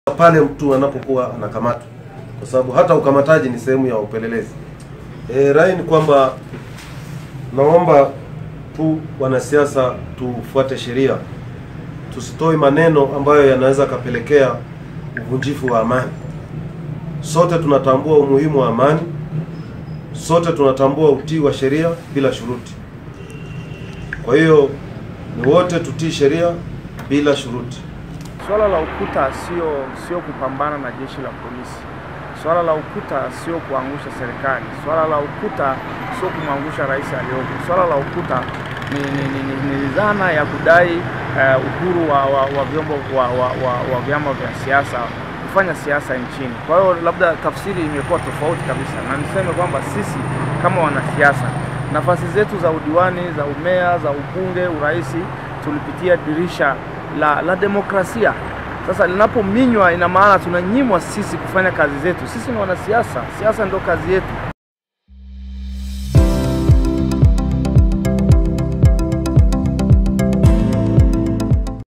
pale mtu anapokuwa anakamatwa, kwa sababu hata ukamataji ni sehemu ya upelelezi. E, rai ni kwamba naomba tu wanasiasa tufuate sheria, tusitoe maneno ambayo yanaweza kapelekea uvunjifu wa amani. Sote tunatambua umuhimu wa amani, sote tunatambua utii wa sheria bila shuruti. Kwa hiyo ni wote tutii sheria bila shuruti. Swala la ukuta sio sio kupambana na jeshi la polisi. Swala la ukuta sio kuangusha serikali. Swala la ukuta sio kumwangusha rais aliyopo. Swala la ukuta ni, ni, ni, ni, ni dhana ya kudai uh, uhuru wa, wa, wa vyombo wa, wa, wa, wa vyama vya siasa kufanya siasa nchini. Kwa hiyo labda tafsiri imekuwa tofauti kabisa, na niseme kwamba sisi kama wanasiasa nafasi zetu za udiwani, za umea, za ubunge, uraisi tulipitia dirisha la, la demokrasia. Sasa linapominywa, ina maana tunanyimwa sisi kufanya kazi zetu. Sisi ni wanasiasa, siasa ndio kazi yetu.